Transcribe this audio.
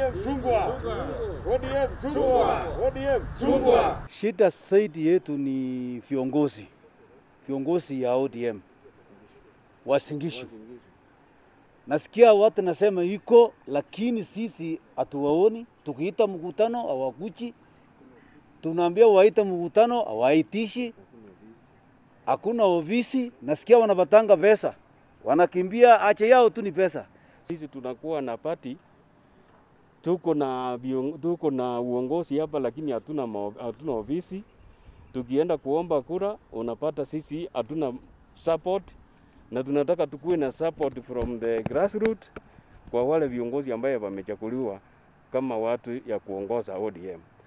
ODM chungwa. ODM chungwa. ODM chungwa. Shida zaidi yetu ni viongozi, viongozi ya ODM Wasingishu. Nasikia watu nasema iko, lakini sisi hatuwaoni. Tukiita mkutano hawakuji, tunaambia waita mkutano hawaitishi, hakuna ofisi. Nasikia wanapatanga pesa, wanakimbia, ache yao tu ni pesa. Sisi tunakuwa na pati, tuko na vion- tuko na uongozi hapa, lakini hatuna ma- hatuna ofisi. Tukienda kuomba kura, unapata sisi hatuna support, na tunataka tukuwe na support from the grassroots kwa wale viongozi ambaye wamechaguliwa kama watu ya kuongoza ODM.